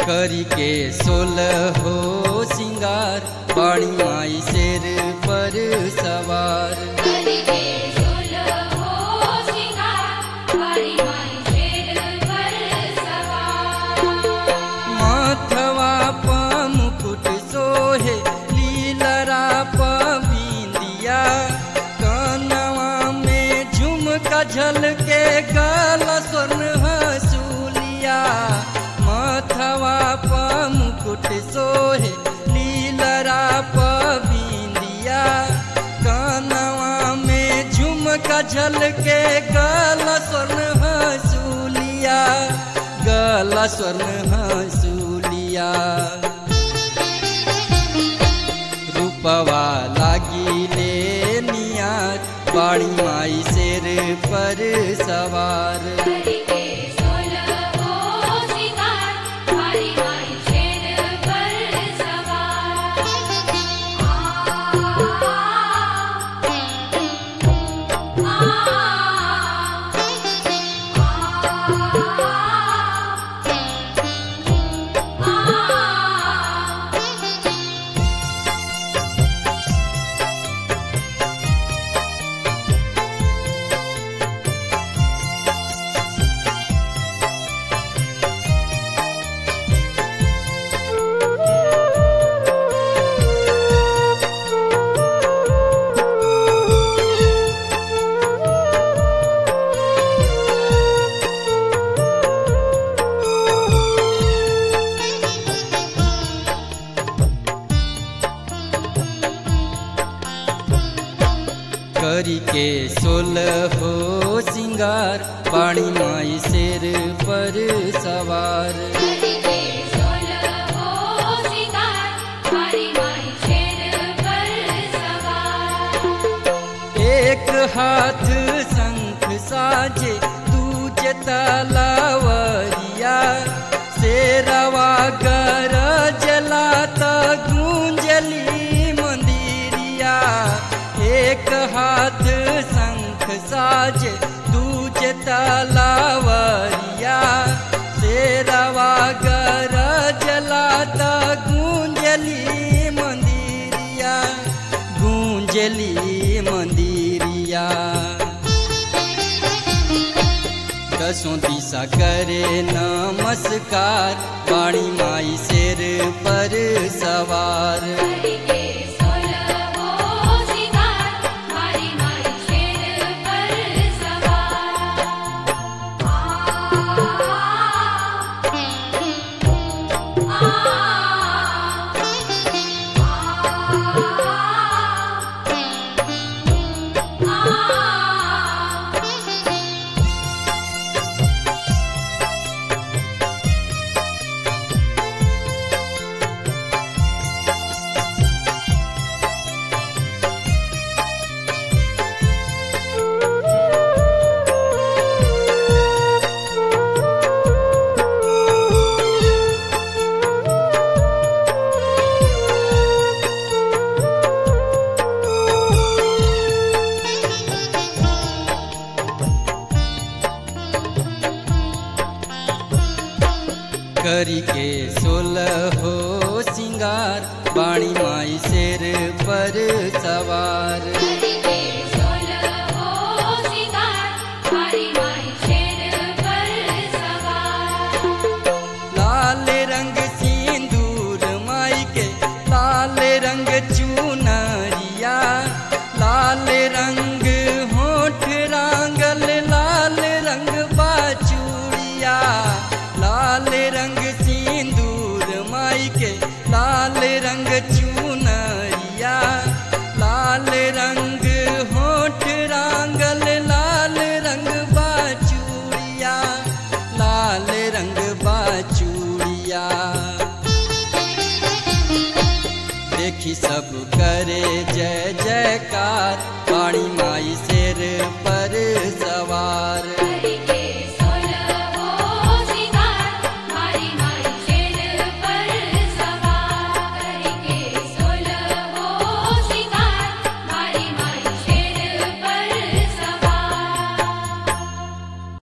करी के सोलह हो सिंगार पानी माई शेर पर सवार करिके सोलहो सिंगार बारी माई शेर पर सवार माथवा प मुकुट सोहे लीलरा प बिंदिया कानवा में झुमका झलके गला स्वर्ण हसूलिया माथवा प मुकुट सोहे लीलरा प बिंदिया कानवा में झुमका झलके गला स्वर्ण हसूलिया गला स्वर्ण हसूलिया रूपवा लागिले नियार बाणी माई शेर पर सवार करिके सोलहो सिंगार बारी माई शेर पर सवार करी के सोलह हो सिंगार पाणी माई शेर पर सवार करिके सोलहो सिंगार बारी माई शेर पर सवार एक हाथ शंख साजे दूजे तलावरिया शेरवा गर जलाता गूंजली मंदिरिया एक हाथ शंख साजे दूजे तलावरिया शेरवा गर जलाता गूंजली मंदिरिया गूंजली मंदिरिया दसों दिशा करे नमस्कार पाणी माई शेर पर सवार करिके सोलहो सिंगार बारी माई शेर पर सवार करी के सोलह हो सिंगार बाणी माई शेर पर सवार करिके सोलहो सिंगार बारी माई शेर पर सवार लाल रंग सिंदूर माई के लाल रंग चुनरिया लाल रंग होठ रांगल लाल रंग बाचूड़िया लाल रंग सिंदूर माई के लाल रंग चुनरिया लाल रंग होठ रांगल लाल रंग बाचूड़िया लाल रंग बाचूड़िया देखी सब करे जय जयकार पाणी माई शेर पर सवार